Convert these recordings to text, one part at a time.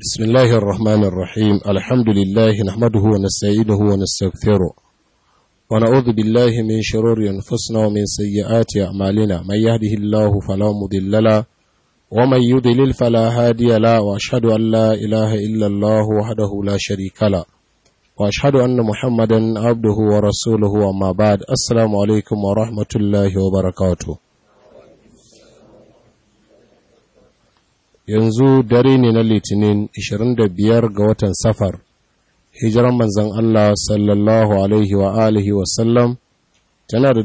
بسم الله الرحمن الرحيم الحمد لله نحمده ونستعينه ونستغفره ونعوذ بالله من شرور أنفسنا ومن سيئات أعمالنا من يهده الله فلا مضل له ومن يضلل فلا هادي له وأشهد أن لا إله إلا الله وحده لا شريك له وأشهد أن محمدا عبده ورسوله أما بعد السلام عليكم ورحمة الله وبركاته yanzu dare ne na litinin 25 ga watan safar hijiran manzan Allah sallallahu alaihi wa alihi wasallam tana da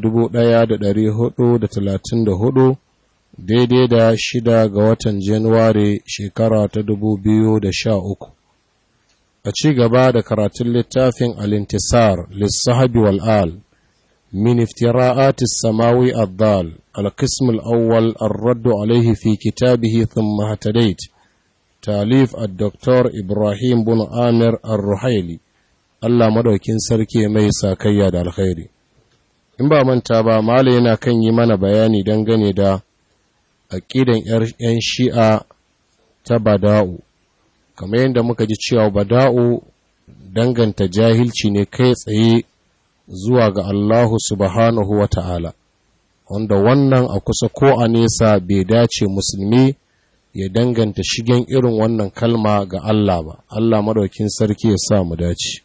1434 daidai da shida ga watan januwari shekara ta 2013 a ci gaba da karatun littafin alintisar lissahabi wal'al من افتراءات السماوي الضال القسم الأول الرد عليه في كتابه ثم اهتديت تاليف الدكتور إبراهيم بن آمر الرحيلي Allah madaukin sarki mai sakayya da alkhairi in ba manta ba mala yana kan yi mana bayani dangane da aƙidan 'yan shi'a ta bada'u kamar yadda muka ji cewa bada'u danganta jahilci ne kai tsaye zuwa ga Allahu subhanahu wa ta'ala, wanda wannan a kusa ko a nesa bai dace musulmi ya danganta shigen irin wannan kalma ga Allah ba, Allah madaukin sarki ya sa mu dace.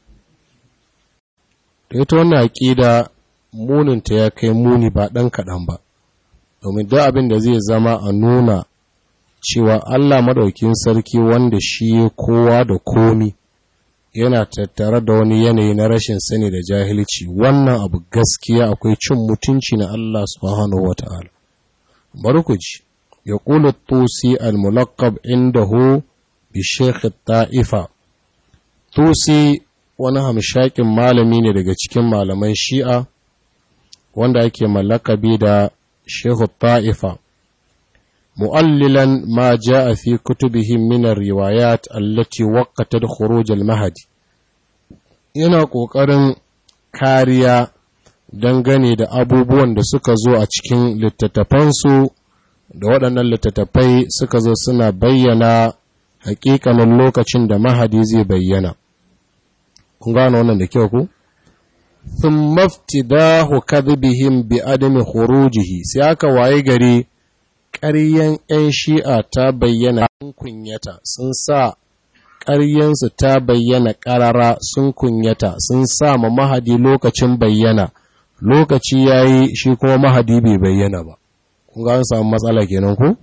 Da ita wannan aƙida muninta ya kai muni ba ɗan kaɗan ba, domin da abin da zai zama a nuna cewa Allah madaukin sarki wanda shi kowa da komi. yana tattare da wani yanayi na rashin sani da jahilci wannan abu gaskiya akwai cin mutunci na Allah subhanahu wata'ala bari ku ji ya kula tusi al-mulaqab indahu bi sheikh ta'ifa tusi wani hamshakin malami ne daga cikin malaman shi'a wanda ake mallakabi da sheikh ta'ifa مؤللا ما جاء في كتبه من الروايات التي وقتت خروج المهدي yana ƙoƙarin kariya dangane da abubuwan da suka zo a cikin littattafansu da waɗannan littattafai suka zo suna bayyana hakikanin lokacin da mahadi zai bayyana kun gano wannan da kyau ku sun maftidahu kadhibihim bi adami khurujihi sai aka waye gari ƙaryen 'yan shi'a ta bayyana sun kunyata sun sa ƙaryensu ta bayyana ƙarara sun kunyata sun sa ma mahadi lokacin bayyana lokaci ya yi shi kuma mahadi bai bayyana ba kun ga an samu matsala kenan ku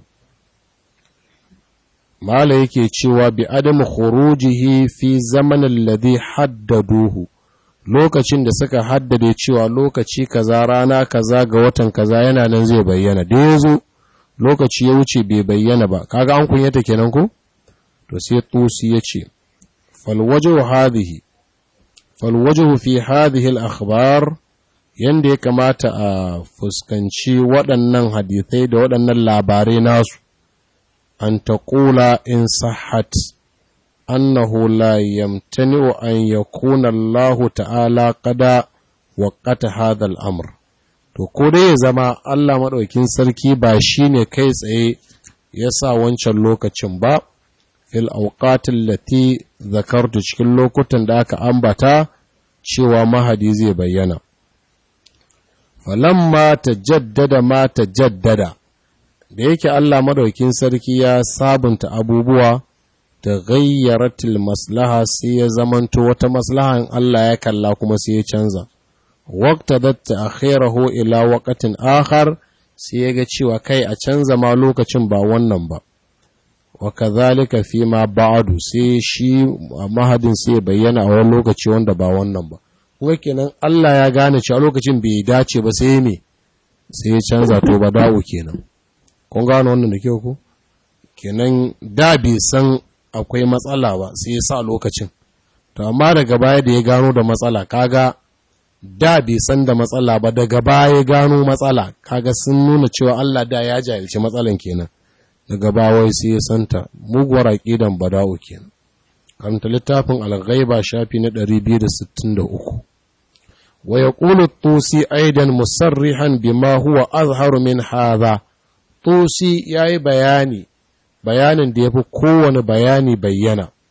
mala yake cewa bi adamu khurujihi fi zamanin ladhi haddaduhu lokacin da suka haddade cewa lokaci kaza rana kaza ga watan kaza yana nan zai bayyana da yazo lokaci ya wuce bai bayyana ba kaga an kunyata kenan ko to sai tusi yace fal wajhu hadhihi fal wajhu fi hadhihi al akhbar yanda ya kamata a fuskanci waɗannan hadisai da waɗannan labarai nasu an taqula in sahhat annahu la yamtani'u an yakuna Allah ta'ala qada waqata hadha al amr to ko dai ya zama Allah maɗaukin sarki ba shi ne kai tsaye ya sa wancan lokacin ba fil auqatin lati zakartu cikin lokutan da aka ambata cewa mahadi zai bayyana falamma tajaddada ma tajaddada da yake Allah maɗaukin sarki ya sabunta abubuwa ta gayyaratil maslaha sai ya zamanto wata maslahan Allah ya kalla kuma sai ya canza waqtadat ta'khirahu ila waqtin akhar sai yaga cewa kai a canza ma lokacin ba wannan ba wa kadhalika fi ma ba'du sai shi mahadin sai bayyana a wani lokaci wanda ba wannan ba kuma kenan Allah ya gane cewa lokacin bai dace ba sai me sai ya canza to ba dawo kenan kun gano wannan da kyau ko kenan da bai san akwai matsala ba sai ya sa lokacin to amma daga baya da ya gano da matsala kaga da bai san da matsala ba daga baya gano matsala kaga sun nuna cewa Allah da ya jahilci matsalan kenan daga bawai sai ya santa muguwar aqidan bada'u kenan karanta littafin al-ghaiba shafi na 263 wa yaqulu tusi aidan musarrihan bima huwa azharu min hadha tusi yayi bayani bayanin da yafi kowane bayani bayyana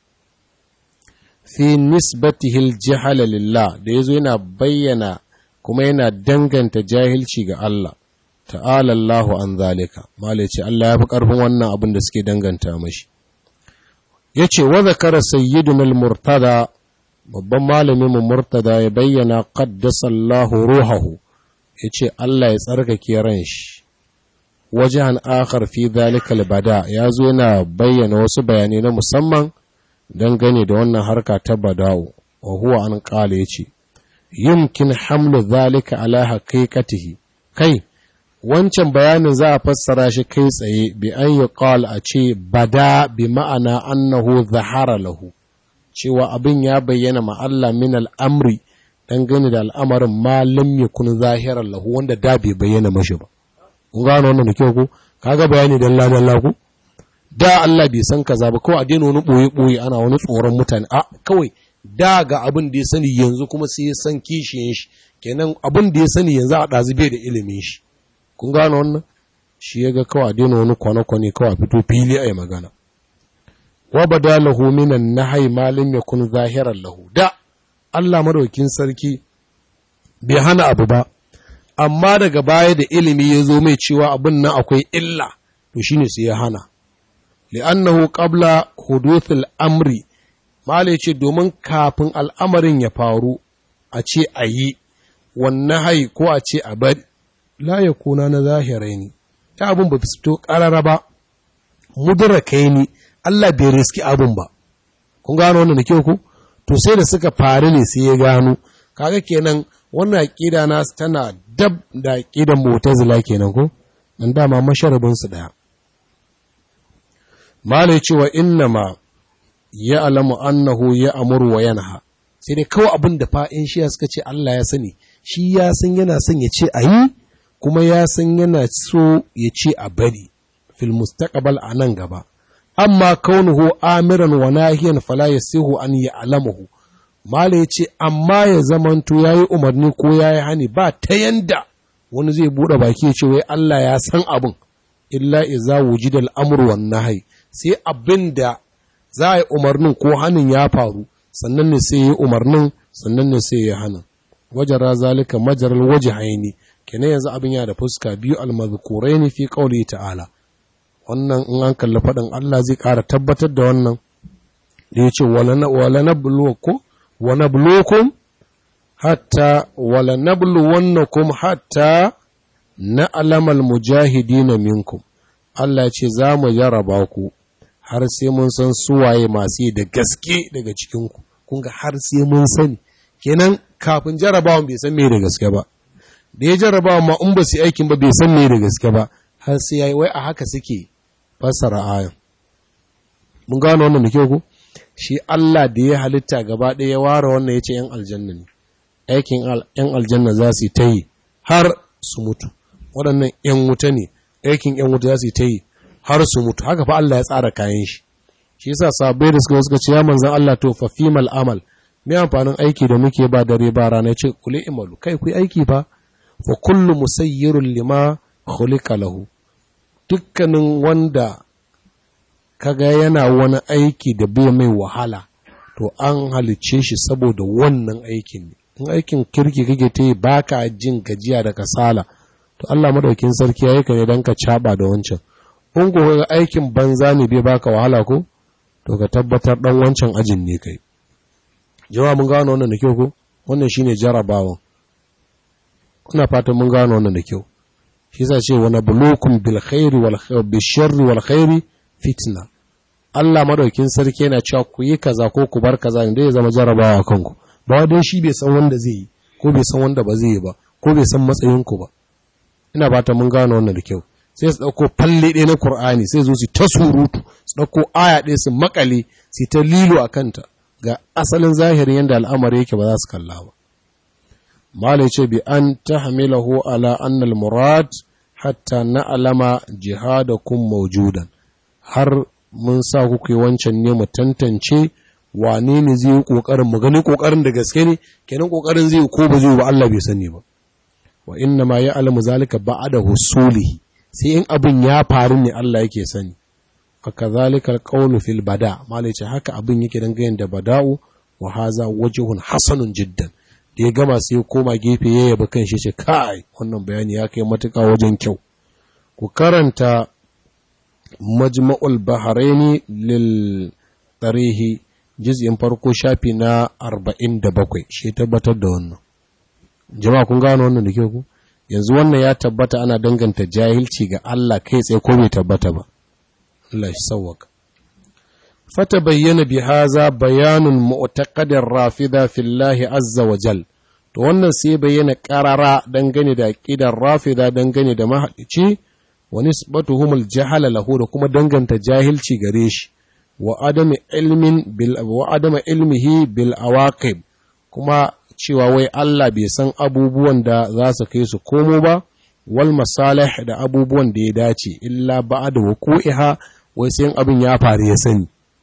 fi nisbatihil jihala lillah da yazo yana bayyana kuma yana danganta jahilci ga Allah ta'ala Allahu an zalika mala ce Allah ya fi ƙarfin wannan abin da suke danganta mashi yace wa zakara sayyiduna al-murtada babban malamin mu murtada ya bayyana qaddasa Allahu ruhahu yace Allah ya tsarkake ran shi wajen akhar fi zalika al-bada yazo yana bayyana wasu bayanai na musamman dangane da wannan harka ta bada'u wa huwa an qala yace yumkin hamlu zalika ala haqiqatihi kai wancan bayanin za a fassara shi kai tsaye bi an yi a ce bada bi ma'ana annahu zahara lahu cewa abin ya bayyana ma Allah min al'amri dangane da al'amarin ma lam yakun zahiran lahu wanda da bai bayyana mashi ba kun gano wannan da kyau ko kaga bayani dalla dalla ku da Allah bai san kaza ba kawai a daina wani boye boye ana wani tsoron mutane a kawai da ga abin da ya sani yanzu kuma sai ya san kishiyin shi kenan abin da ya sani yanzu a ɗazu bai da ilimin shi kun gano wannan shi ya ga kawai daina wani kwane-kwane kawai fito fili a yi magana wa bada lahu minan nahai malin ya kun zahirar lahu da Allah madaukin sarki bai hana abu ba amma daga baya da ilimi ya zo mai cewa abin nan akwai illa to shine sai ya hana li'annahu qabla huduthil amri malai ce domin kafin al'amarin ya faru a ce a yi wannan hai ko a ce a bari la ya kuna na zahirai ne ta abin ba fito ƙarara ba mudrakai ne Allah bai riski abin ba kun gano wannan da kyau ku to sai da suka faru ne sai ya gano kaga kenan wannan aqida na tana dab da aqidan mu'tazila kenan ko dan dama masharabin su daya malai cewa innama ya alamu annahu ya amuru wa yanha sai dai kawai abin da fa'in shi suka ce Allah ya sani shi ya san yana son ya ce a yi kuma ya san yana so ya ce a bari fil mustaqbal a nan gaba amma kaunuhu amiran wa nahiyan fala yasihu an ya'lamuhu mala yace amma ya zamanto yayi umarni ko yayi hani ba ta yanda wani zai bude baki ya ce wai Allah ya san abin illa iza wujida al-amru wan nahy sai abinda za a yi umarnin ko hanin ya faru sannan ne sai yi umarnin sannan ne sai ya hana wajara zalika majaral wajhaini kenan yanzu abin ya da fuska biyu almazkuraini fi qawli ta'ala wannan in an kalli faɗin Allah zai ƙara tabbatar da wannan da yace wala wala nabluwakum wa nabluwakum hatta wala nabluwannakum hatta na'lamal mujahidina minkum Allah ya ce za mu jaraba ku har sai mun san suwaye masu yi da gaske daga cikinku kun ga har sai mun sani kenan kafin jarabawan bai san me da gaske ba da ya jarabawa ma in ba su aikin ba bai san me da gaske ba har sai yayi wai a haka suke fassara ayan mun gano wannan da kyau ko shi Allah da ya halitta gaba ɗaya ya ware wannan ya ce ‘yan aljanna ne, aikin ‘yan aljanna za su yi ta yi har su mutu, waɗannan ‘yan wuta ne, aikin ‘yan wuta za su yi ta yi har su mutu, haka fa Allah ya tsara kayan shi. Shi yasa sabai da suka suka ce ya manzan Allah to fa fimal amal, me amfanin aiki da muke ba dare ba rana ce kule imalu, kai ku aiki fa, fa kullu musayyirun lima khuliqa lahu. Dukkanin wanda kaga yana wani aiki da bai mai wahala to an halicce shi saboda wannan aikin ne in aikin kirki kake ta yi baka jin gajiya da kasala to Allah madaukin sarki yayi ka ne dan ka caba da wancan in ko ga aikin banza ne bai baka wahala ko to ka tabbatar dan wancan ajin ne kai jama'a mun gano wannan da kyau ko wannan shine jarabawan kuna fatan mun gano wannan da kyau shi yasa ce wa nabluukum bil khairi wal bil sharri wal khairi fitna Allah madaukin sarki yana cewa ku yi kaza ko ku bar kaza inda ya zama jarabawa kanku ba dai shi bai san wanda zai yi ko bai san wanda ba zai yi ba ko bai san matsayin ku ba ina fata mun gano wannan da kyau sai su dauko falle ɗaya na Qur'ani sai zo su ta surutu su dauko aya ɗaya su makale su ta lilo a kanta ga asalin zahirin yanda al'amari yake ba za su kalla ba malai ce bi an tahmilahu ala anna al-murad hatta na'lama jihadakum mawjudan har mun sa kuka yi wancan ne mu tantance wane ne zai yi ƙoƙarin mu gani ƙoƙarin da gaske ne kenan ƙoƙarin zai ko ba zai ba Allah bai sani ba wa inna ma ya alamu zalika ba'da husulihi sai in abin ya faru ne Allah yake sani fa kadhalika alqawlu fil bada malai ce haka abin yake dan gayin da bada'u wa haza wajhun hasanun jiddan da ya gama sai ya koma gefe ya yaba kan shi ce kai wannan bayani ya kai matuƙa wajen kyau ku karanta majma'ul bahraini lil tarihi juz'in farko shafi na 47 shi tabbatar da wannan jama'a kun gano wannan da kyau ku yanzu wannan ya tabbata ana danganta jahilci ga Allah kai tsaye ko bai tabbata ba Allah shi sauwaka fata bayyana bi haza bayanun mu'taqadir rafida fillahi azza wa jal to wannan sai bayyana qarara dangane da aqidar rafida dangane da mahalici wa nisbatuhum al-jahala lahu da kuma danganta jahilci gare shi wa adami ilmin bil wa adama ilmihi bil awaqib kuma cewa wai Allah bai san abubuwan da za su kai su komo ba wal masalih da abubuwan da ya dace illa ba'da wuqu'iha wai sai abin ya faru ya sani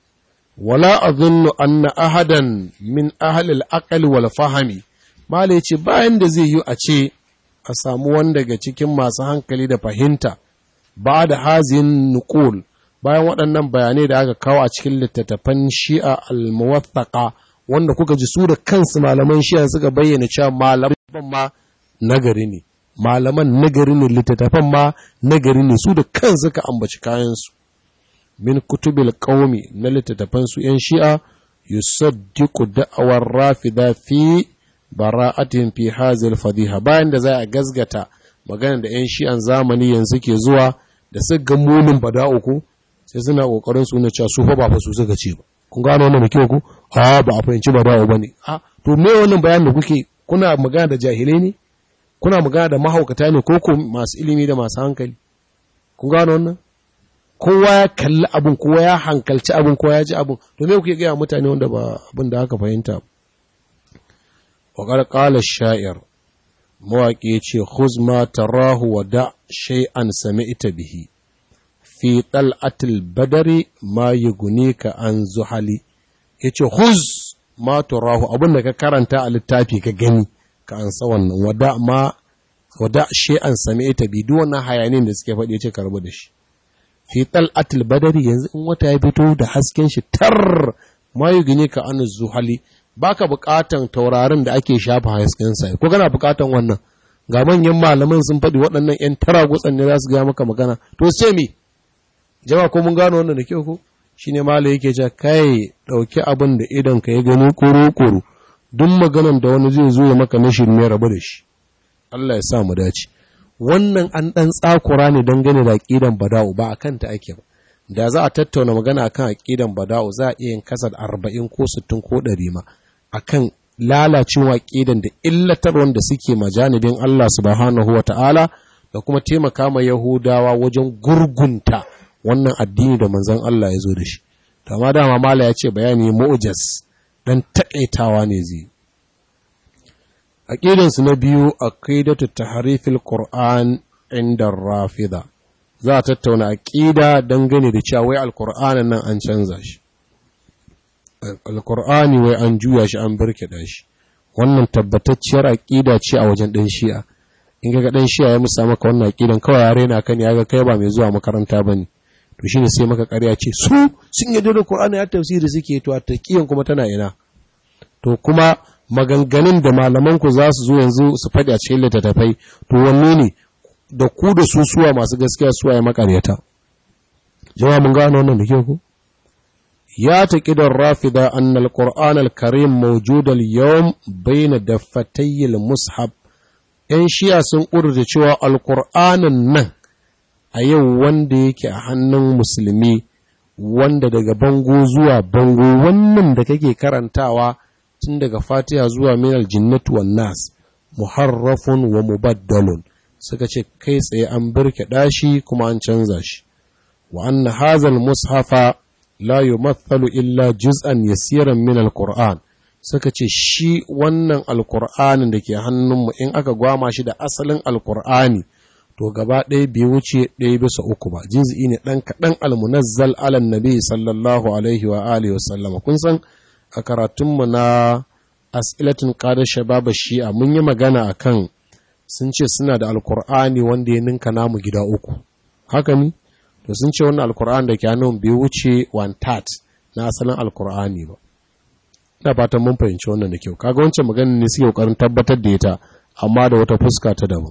wala azunnu anna ahadan min ahli al-aql wal fahmi malai ce bayan da zai yi a ce a samu wanda daga cikin masu hankali da fahimta ba da hazin nuqul bayan waɗannan bayanai da aka kawo a cikin littattafan shi'a al-muwaffaqa wanda kuka ji su da kansu malaman shi'a suka bayyana cewa malaman ma nagari ne malaman nagari ne littattafan ma nagari ne su da kansu suka ambaci kayansu min kutubil qaumi na littattafan su yan shi'a yusaddiqu da'awar rafida fi bara'atin fi hazil fadiha bayan da za a gazgata magana da yan shi'an zamani yanzu ke zuwa da su ga munin bada'u ko sai suna kokarin su na cewa su fa ba fa su suka ce ba kun gano wannan da kyau ku a ba a fahimci bada'u bane a to me wannan bayan da kuke kuna magana da jahilai ne kuna magana da mahaukata ne ko ko masu ilimi da masu hankali kun gano wannan kowa ya kalli abin kowa ya hankalci abin kowa ya ji abin to me kuke gaya mutane wanda ba abin da aka fahimta wa qala sha'ir mawaƙi ya ce khuz ma tarahu wa da shay'an sami'ta bihi fi tal'atil badari ma yughnika an zuhali yace khuz ma tarahu abin da ka karanta a littafi ka gani ka ansa wannan wada ma wada shay'an sami'ta bi duk wannan hayanin da suke faɗi yace karbu da shi fi tal'atil badari yanzu in wata ya fito da hasken shi tar ma yughnika an zuhali baka bukatan taurarin da ake shafa hasken sa ko kana bukatan wannan ga manyan malaman sun faɗi waɗannan ƴan tara gutsan ne za su ga maka magana to sai me jama'a ko mun gano wannan da kyau ko shine malai yake cewa kai dauki abin da idan ka ya gani koro koro duk maganan da wani zai zo ya maka na shirme rabu da shi Allah ya sa mu dace wannan an dan tsakura ne dangane da aqidan bada'u ba akan ta ake ba da za a tattauna magana akan aqidan bada'u za a iya yin kasar 40 ko 60 ko 100 ma akan lalacewa ƙidan da illatar wanda suke majanibin Allah subhanahu wa ta'ala da kuma taimaka ma Yahudawa wajen gurgunta wannan addini da manzan Allah ya zo da shi. Tama dama mala ya ce bayani mu'ujas don taƙaitawa ne zai. Aƙidansu na biyu a ƙidatu ta harifil Ƙur'an inda rafida. Za a tattauna aƙida dangane da cewa wai Alƙur'anin nan an canza shi. alkur'ani wai an juya shi an birkiɗa shi wannan tabbatacciyar aƙida ce a wajen ɗan shi'a in ga ɗan shi'a ya musa maka wannan aƙidan kawai ya raina kan ya ga kai ba mai zuwa makaranta ba ne to shine sai maka ƙarya ce su sun yarda da qur'ani ya tafsiri suke to a taqiyan kuma tana ina to kuma maganganun da malaman ku za su zo yanzu su faɗi a cikin littattafai to wanne ne da ku da su suwa masu gaskiya suwa ya makaryata jama'a mun gano wannan da ke ku يعتقد الرافضة أن القرآن الكريم موجود اليوم بين دفتي المصحف ‘yan shiya sun ƙudurta cewa alƙur'anin nan a yau wanda yake a hannun musulmi wanda daga bango zuwa bango wannan da kake karantawa tun daga fatiha zuwa minal jinnatu wan nas muharrafun wa mubaddalun suka ce kai tsaye an birke ɗashi kuma an canza shi wa anna hazal mushafa la yumathalu illa juz'an yasiran min alquran suka ce shi wannan alqur'anin da ke hannunmu in aka gwama shi da asalin alqur'ani to gaba ɗaya bai wuce ɗaya bisa uku ba juz'i ne ɗan kaɗan almunazzal ala nabi sallallahu alaihi wa alihi wa sallama kun san a karatunmu na as'ilatin qada shababa shi'a mun yi magana akan sun ce suna da alqur'ani wanda ya ninka namu gida uku haka ne to sun ce wannan alkur'an da ke hannun bai wuce one third na asalin alkur'ani ba ina fatan mun fahimci wannan da kyau kaga wancan maganar ne suke kokarin tabbatar da ita amma da wata fuska ta daban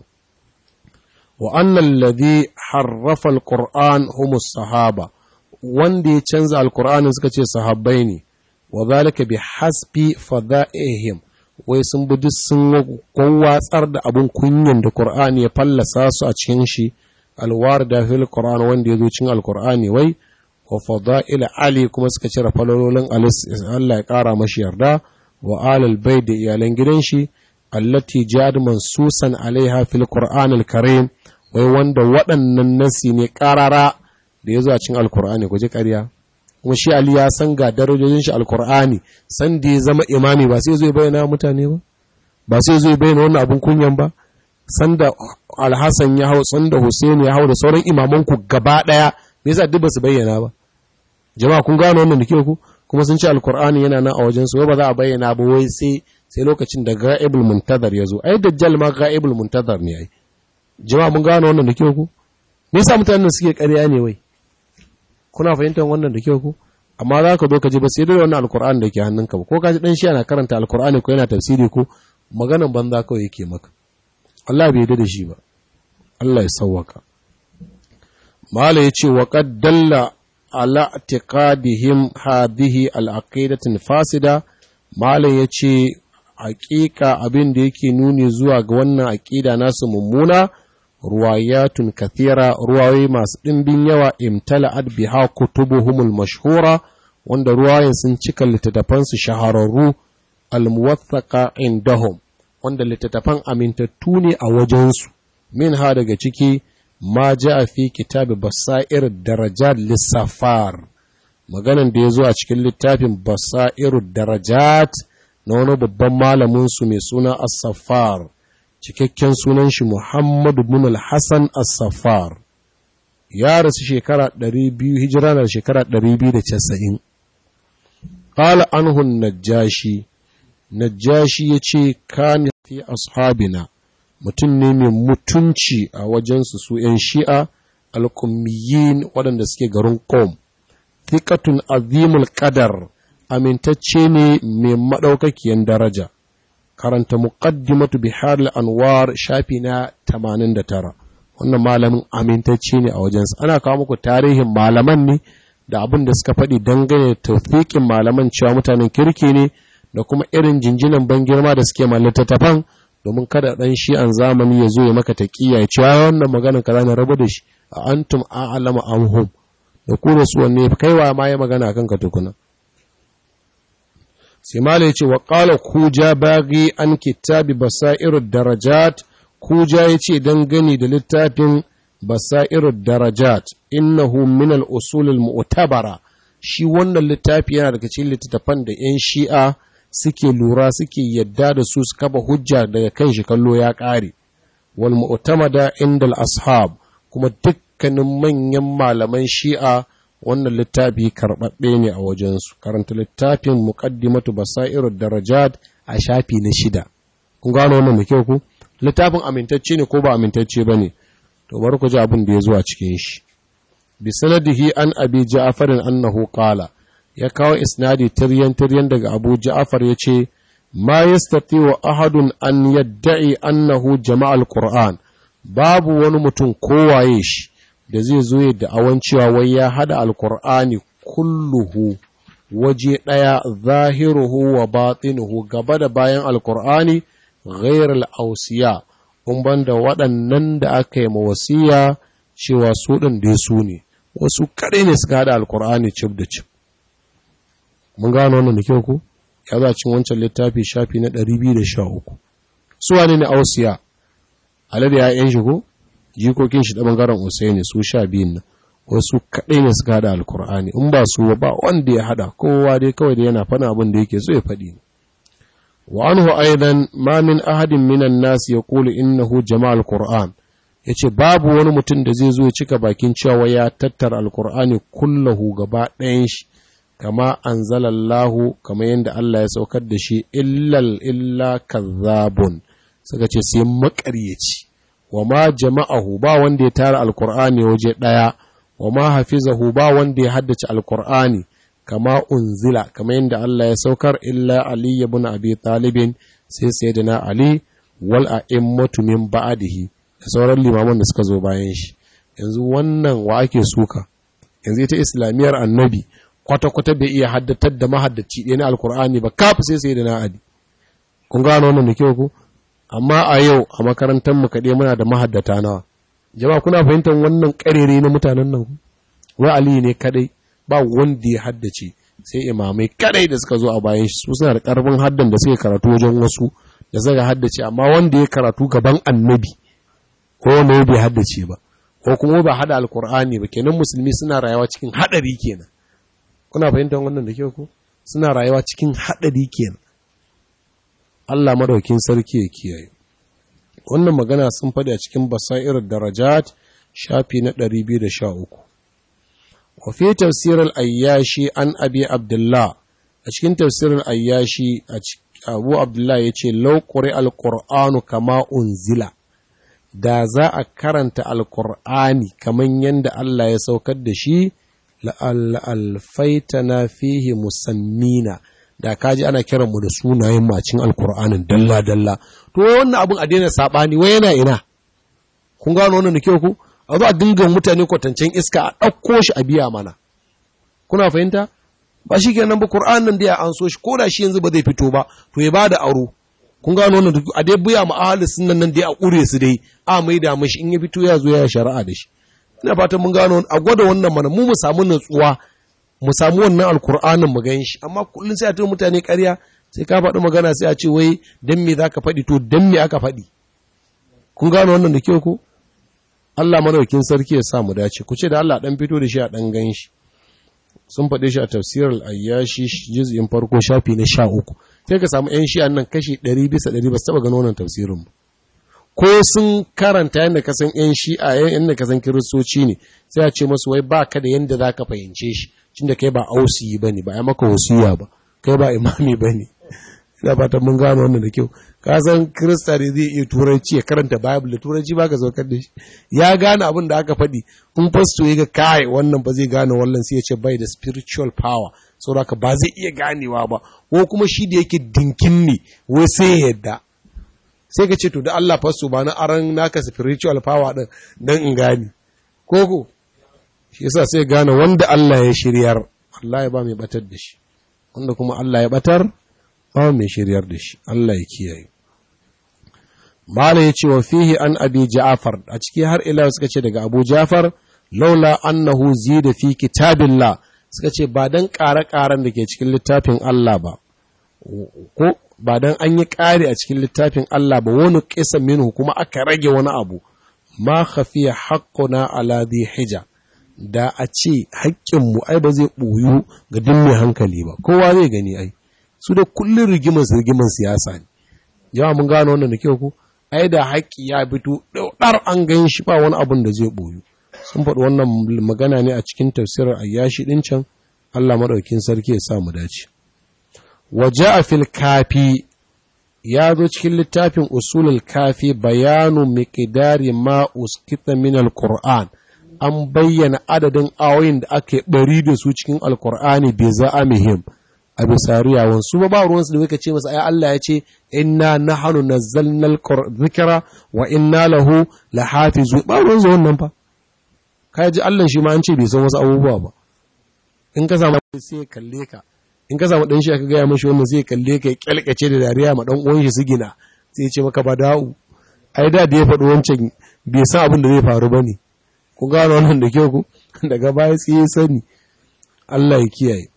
wa annal ladhi harrafa alquran humus sahaba wanda ya canza alqur'anin suka ce sahabbai ne wa zalika bi hasbi fada'ihim wai sun bi duk sun watsar da abun kunyan da qur'ani ya fallasa su a cikin shi alwarda fil qur'an wanda ya zo cikin alqur'ani wai wa fada'il ali kuma suka cire falalolin Allah ya kara mashi yarda wa alal bai da iyalan gidan shi allati jad mansusan alaiha fil qur'an al karim wai wanda waɗannan nasi ne karara da ya zo a cikin alqur'ani ku ji ƙarya kuma shi ali ya san ga darajojin shi alqur'ani san da ya zama imami ba sai zo ya bayyana mutane ba ba sai zo ya bayyana wannan abun kunyan ba san da alhassan ya hau san da Hussein ya hau da sauran imaman ku gaba daya me yasa duk ba su bayyana ba jama'a kun gano wannan da ku kuma sun ce alkur'ani yana nan a wajen su ba za a bayyana ba wai sai sai lokacin da ga'ibul muntazar ya zo ai dajjal ma ga'ibul muntazar ne ai jama'a mun gano wannan da ku me yasa mutanen suke ƙarya ne wai kuna fahimtar wannan da ku amma za ka zo ka ji ba sai da wannan alkur'ani da ke hannunka ba ko ka ji dan shi yana karanta alkur'ani ko yana tafsiri ko maganan banza kawai yake maka Allah bai yarda da shi ba Allah ya sauwaka mala yace wa qad dalla ala i'tiqadihim hadhihi al-aqidatin fasida mala yace haƙiƙa abin da yake nuni zuwa ga wannan aqida nasu mummuna ruwayatun kathira ruwayoyi masu ɗimbin yawa imtala'at biha kutubuhumul mashhura wanda ruwayen sun cika littattafansu shahararru al-muwathaqa indahum wanda littattafan amintattu ne a wajensu min ha daga ciki ma ja a fi kitabi basa'ir darajat lissafar maganan da ya zo a cikin littafin basa'ir darajat na wani babban malaminsu mai suna as-safar cikakken sunan shi muhammadu bin al-hassan as-safar ya rasu shekara 200 hijira na shekara 290 qala anhu najashi najashi yace kana fi ashabina mutum ne mai mutunci a wajensu su ‘yan shi'a alkummiyin waɗanda suke garin ƙom, thiqatun azimul ƙadar amintacce ne mai maɗaukakiyan daraja, karanta muqaddimatu bihar anwar shafi na 89 wannan malamin amintacce ne a wajensu ana kawo muku tarihin malaman ne da abin da suka faɗi dangane da taufiƙin malaman cewa mutanen kirki ne da kuma irin jinjinan ban girma da suke mallatattafan domin kada ɗan shi an zamani ya zo ya maka taƙiya ya ce wannan maganar kaza na rabu da shi a antum a'lama amhum da ku da su wanne kaiwa ma ya magana kan ka tukuna sai mala yace wa qala kuja bagi an kitabi basairu darajat kuja yace dan gani da littafin basairu darajat innahu min al-usul al-mu'tabara shi wannan littafi yana daga cikin littattafan da 'yan shi'a suke lura suke yadda da su su kafa hujja daga kan shi kallo ya ƙare wal mu'tamada inda ashab kuma dukkanin manyan malaman shi'a wannan littafi karɓaɓɓe ne a wajensu karanta littafin muqaddimatu basairu darajat a shafi na shida kun gano wannan da kyau ku littafin amintacce ne ko ba amintacce ba ne to bari ku ji abin da ya zo a cikin shi bi sanadihi an abi ja'farin annahu qala ya kawo isnadi tiryan-tiryan daga abu ja'afar ya ce ma yastati wa ahadun an yadda'i annahu jama'al qur'an babu wani mutum kowaye shi da zai zo ya da'awan cewa wai ya hada alqur'ani kulluhu waje ɗaya zahiruhu wa batinuhu gaba da bayan alqur'ani ghayr al-awsiya kun banda waɗannan da aka yi mawasiya cewa su ɗin dai su ne wasu kaɗai ne suka hada alqur'ani cib da cib mun gano wannan da kyau ku ya za cin wancan littafi shafi na 213 su wane ne ausiya alade ya yan shi ko jikokin shi da bangaren usaini su sha biyun nan wasu kaɗai ne suka hada alkur'ani in ba su ba wanda ya hada kowa dai kawai da yana fana abin da yake so ya faɗi ne wa anhu aidan ma min ahadin minan nas yaqulu innahu jama'al qur'an yace babu wani mutum da zai zo ya cika bakin cewa ya tattara alkur'ani kullahu gaba ɗayan shi kama anzalallahu kama yadda Allah ya saukar da shi illal illa kazzabun suka ce sai makaryaci wa ma jama'ahu ba wanda ya tara alkur'ani waje daya wa ma hafizahu ba wanda ya haddace alkur'ani kama unzila kama yadda Allah ya saukar illa Ali ibn Abi Talibin sai sayyidina Ali wal a'immatu min ba'dihi da sauran limaman da suka zo bayan shi yanzu wannan wa ake suka yanzu ita islamiyar annabi kwata-kwata bai iya haddatar da mahaddaci ɗaya na alkur'ani ba kafa sai sayyidina Ali kun gano wannan da kyau ku amma a yau a makarantar mu kaɗai muna da mahaddata nawa jama'a kuna fahimtar wannan ƙarere na mutanen nan wai Ali ne kadai ba wanda ya haddace sai imamai kadai da suka zo a bayan shi su suna da karfin haddan da suke karatu wajen wasu da suka haddace amma wanda ya karatu gaban annabi ko wanda bai haddace ba ko kuma ba hada alkur'ani ba kenan musulmi suna rayuwa cikin hadari kenan kuna fahimtar wannan da kyau ko suna rayuwa cikin hadari kenan Allah madaukin sarki ya kiyaye wannan magana sun faɗi a cikin basairar darajat shafi na 213 وفي تفسير الأياشي عن أبي عبد الله أشكين تفسير الأياشي أبو عبد الله يتي لو قرئ القرآن كما أنزل da za a karanta alkur'ani kamar yadda Allah ya saukar da shi la'alfaitana fihi musammina da kaji ana kiran mu da sunayen macin alkur'anin dalla-dalla to wannan abin a daina saɓani wai yana ina kun gano wannan da kyau ku a zo a dinga mutane kwatancen iska a ɗauko shi a biya mana kuna fahimta ba shi kenan ba Qur'an nan da ya an so shi ko da shi yanzu ba zai fito ba to ya bada aro kun gano wannan a dai biya ma ahli sunnan nan dai a ƙure su dai a mai da mashi in ya fito ya zo ya shari'a da shi ina fatan mun gano a gwada wannan mana mu mu samu natsuwa mu samu wannan alkur'anin mu gan shi amma kullun sai a tuna mutane ƙarya sai ka faɗi magana sai a ce wai dan me zaka faɗi to dan me aka faɗi kun gano wannan da kyau ko Allah madaukin sarki ya sa mu dace ku ce da Allah dan fito da shi a dan gan shi sun faɗe shi a tafsir al-ayyashi juz'in farko shafi na 13 sai ka samu ƴan shi'an nan kashi 100 bisa 100 ba su taba gano wannan tafsirin ba ko sun karanta yadda ka san ƴan shi'a yadda ka san kiristoci ne sai a ce masu wai ba ka da yadda za ka fahimce shi tunda kai ba ausi ba ne ba ya maka wasiya ba kai ba imami ba ne ina fatan mun gano wannan da kyau ka san kirista ne zai iya turanci ya karanta bible da turanci ba ka saukar da shi ya gane abin da aka faɗi in fasto ya ga kai wannan ba zai gane wannan sai ya ce bai da spiritual power saboda ba zai iya ganewa ba ko kuma shi da yake dinkin ne wai sai ya yadda sai ka ce to da Allah fasto ba na aran naka spiritual power din dan in gane ko ko shi yasa sai gane wanda Allah ya shiryar Allah ya ba mai batar da shi wanda kuma Allah ya batar ba mai shiryar da shi Allah ya kiyaye Mala ya ce wa fihi an abi Ja'far a ciki har ila suka ce daga Abu Ja'far laula annahu zida fi kitabillah suka ce ba dan ƙare-ƙaren da ke cikin littafin Allah ba ko ba dan an yi ƙari a cikin littafin Allah ba wani kisa minhu kuma aka rage wani abu ma khafiya haqquna ala dhi hija da a ce haƙƙinmu ai ba zai ɓoyu ga duk mai hankali ba kowa zai gani ai su da kullun rigimar rigimar siyasa ne yawa mun gano wannan da kyau ko ai da haƙƙi ya fito ɗar an gan shi ba wani abun da zai ɓoyu sun faɗi wannan magana ne a cikin tafsirar ayyashi ɗin can Allah maɗaukin sarki ya sa mu dace waje a fil kafi ya zo cikin littafin usulul kafi bayanu miqdari ma uskita min alquran an bayyana adadin ayoyin da ake bari da su cikin alqur'ani bi za'amihim a bisa riyawan su ba ruwansu da muka ce masa ai Allah ya ce inna nahnu nazzalna dhikra wa inna lahu lahafizu ba ruwansu wannan fa kai ji Allah shi ma an ce bai san wasu abubuwa ba in ka samu sai ya kalle ka in ka samu dan shi aka gaya mashi wannan sai ya kalle ka ya kyalkace da dariya ma dan uwan shi su gina sai ya ce maka ba da'u ai da da ya faɗi wancan bai san abin da zai faru bane ku gano wannan da kyau ku daga baya sai ya sani Allah ya kiyaye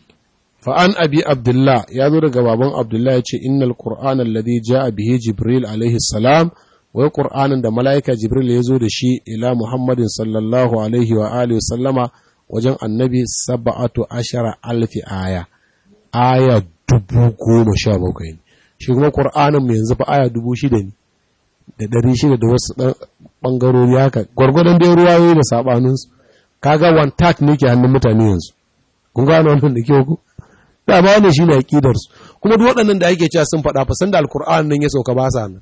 fa an abi abdullah ya zo daga baban abdullah ya ce innal qur'ana alladhi ja'a bihi jibril alaihi salam wai qur'anin da malaika jibril ya zo da shi ila muhammadin sallallahu alaihi wa alihi sallama wajen annabi saba'atu ashara alfi aya aya dubu goma sha bakwai ne shi kuma ƙur'anin mu yanzu fa aya dubu shida ne da ɗari shida da wasu ɗan ɓangarori haka gwargwadon dai ruwayoyi da saɓaninsu kaga one tat ne ke hannun mutane yanzu kun gano wannan da kyau ku da ma wannan shine aqidar su kuma duk waɗannan da ake cewa sun faɗa fa san da alqur'an nan ya sauka ba sa nan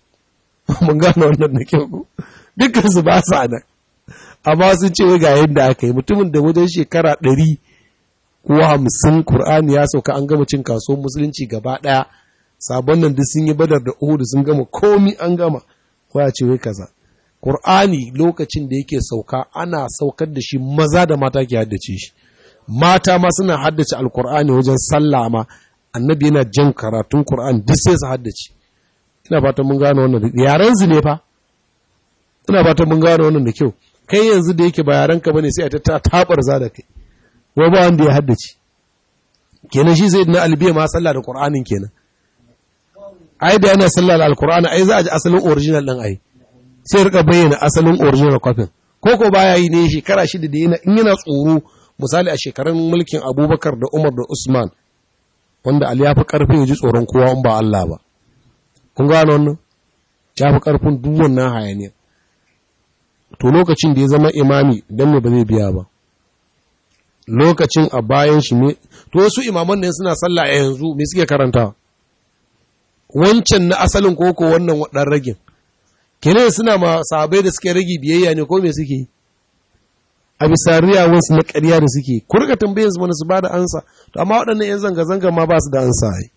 mun gano wannan da kyau ku dukkan su ba sa nan amma sun ce ga yadda aka yi mutumin da wajen shekara ɗari ko hamsin Kur'ani ya sauka an gama cin kasuwar musulunci gaba ɗaya sabon nan duk sun yi badar da uhudu sun gama komi an gama ko ya ce wai kaza Kur'ani lokacin da yake sauka ana saukar da shi maza da mata ke haddace shi mata ma suna haddace alkur'ani wajen sallah ma annabi yana jan karatun Kur'ani duk sai su haddace ina fatan mun gane wannan da yaran su ne fa ina fatan mun gane wannan da kyau kai yanzu da yake ba yaran ka bane sai a ta tabar za da kai wa ba wanda ya haddace kenan shi sai na albiya ma sallah da qur'anin kenan ai da yana sallah da alqur'ani ai za a ji asalin original din ai sai rika bayyana asalin original copy ko ko baya yi ne shekara shida da yana in yana tsoro misali a shekarun mulkin Abubakar da Umar da Usman wanda Ali ya fi karfi ya ji tsoron kowa in ba Allah ba kun gano wannan ya fi karfin duk wannan hayaniya to lokacin da ya zama imami dan me ba zai biya ba lokacin a bayan shi ne to wasu imaman ne suna sallah a yanzu me suke karanta wancan na asalin koko wannan dan ragin kenan suna ma sahabbai da suke ragi biyayya ne ko me suke a bisa riyawansu na ƙarya da suke ku rika tambayar su mana su bada ansa to amma waɗannan yan zanga zanga ma ba su da ansa ai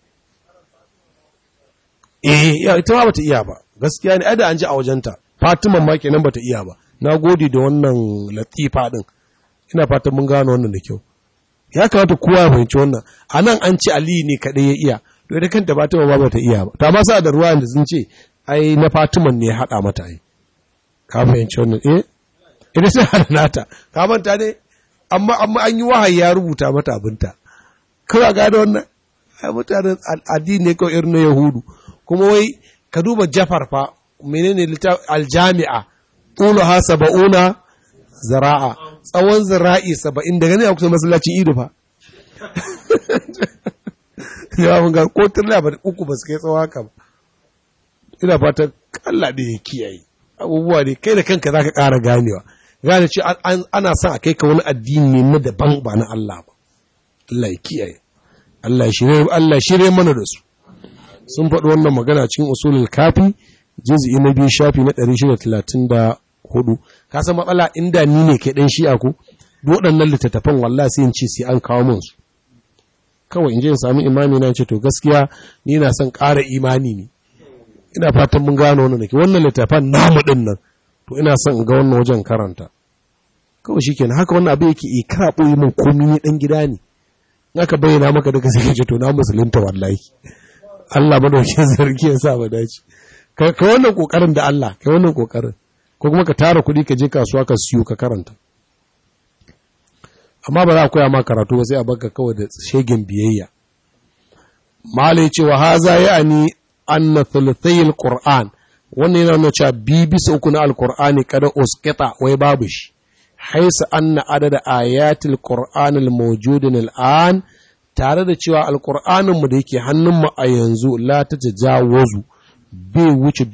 eh ya ita ma bata iya ba gaskiya ne ai da an ji a wajenta Fatima ma kenan bata iya ba na gode da wannan latifa din ina fatan mun gano wannan da kyau ya kamata kowa ya fahimci wannan a nan an ce aliyu ne kaɗai ya iya to ita kanta fatima ba bata iya ba ta ma sa da ruwa da sun ce ai na fatiman ne ya haɗa mata ai ka fahimci wannan eh ita sai hada nata ka manta ne amma amma an yi wahayi ya rubuta mata abinta kawai ga da wannan ai mutanen addini ne kawai irin na yahudu kuma wai ka duba jafar fa menene aljami'a tuluha saba'una zara'a tsawon zira'i saba'in daga ne a kusa masallacin ido fa ya mun ga ko turla ba uku ba su kai tsawo haka ba ina fatan Allah da ya kiyaye abubuwa ne kai da kanka zaka ƙara ganewa gane ce ana son a kai ka wani addini ne na daban ba na Allah ba Allah ya kiyaye Allah shirye Allah shirye mana da su sun faɗi wannan magana cikin usulul kafi juz'i na biyu shafi na 634 ka san matsala inda ni ne kai dan shi'a ko waɗannan littattafan wallahi sai in ce sai an kawo min su kawai in je in samu imami na ce to gaskiya ni na son ƙara imani ne ina fatan mun gano wannan nake wannan littattafan namu din nan to ina son in ga wannan wajen karanta kawai shikenan haka wannan abu yake ikra boye min komai ne dan gida ne in aka bayyana maka daga sai ce to na musulunta wallahi Allah madaukakin sarki ya sa mu dace ka wannan kokarin da Allah kai wannan kokarin ko kuma ka tara kuɗi ka je kasuwa ka siyo ka karanta amma ba za a koya ma karatu ba sai a baka kawai da shegen biyayya malai cewa haza ya ani anna thuluthayil qur'an wannan yana nuna cewa bi bisa uku na alqur'ani kada uskita wai babu shi haisa anna adada ayatil qur'an almawjudin al'an tare da cewa alqur'anin mu da yake hannun mu a yanzu la ta tajawazu bai wuce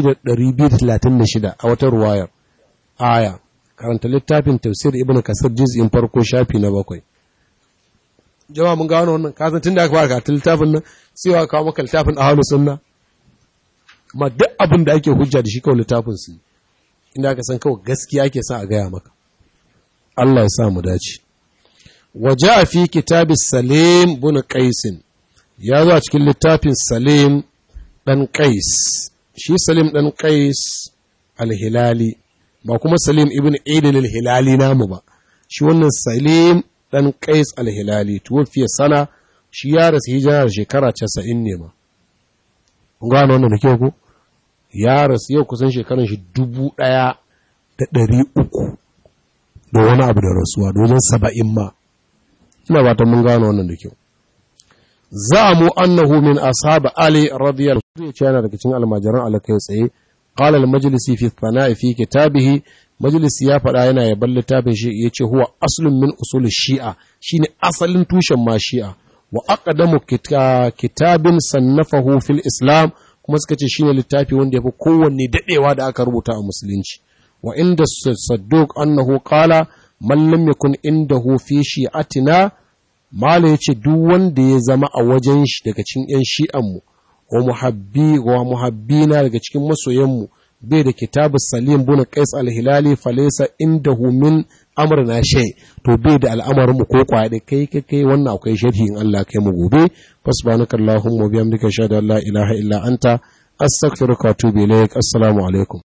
6236 a wata ruwayar aya karanta littafin tafsir ibn kasir juz'in farko shafi na bakwai jama'a mun gano wannan kasan tun da aka fara karatu littafin nan sai wa kawo maka littafin ahlus sunna amma duk abin da ake hujja da shi kawai littafin su inda aka san kawai gaskiya ake sa a gaya maka Allah ya sa mu dace waja fi kitabi salim bin qais ya zo a cikin littafin salim dan qais shi salim dan qais al-hilali ba kuma Salim ibn Idil al-Hilali namu ba shi wannan Salim dan Qais al-Hilali tuwafiya sana shi ya rasu hijira da shekara 90 ne ma kun gano wannan da ke ku ya rasu yau kusan shekaran shi dubu ɗaya da ɗari uku da wani abu da rasuwa da wajen saba'in ma ina ba ta mun gano wannan da kyau za mu annahu min ashab ali radiyallahu anhu yana daga cikin almajiran alakai tsaye قال المجلسي في الثناء في كتابه مجلس يا فدا yana yaban littafin shi yace huwa aslun min usul shi'a shine asalin tushen ma shi'a wa aqdamu kitabin sannafahu fil islam kuma suka ce shine littafi wanda yafi kowanne dadewa da aka rubuta a musulunci wa inda sadduq annahu qala man lam yakun indahu fi shi'atina mala yace duk wanda ya zama a wajen shi daga cikin yan shi'an mu wa muhabbi wa muhabbina daga cikin masoyanmu bai da kitabu salim bin qais al-hilali falaysa indahu min amrina shay to bai da al'amarin mu ko kwaya kai kai kai wannan akwai sharhi in Allah kai mu gobe fasbanaka allahumma bihamdika shada la ilaha illa anta astaghfiruka wa atubu ilaik assalamu alaikum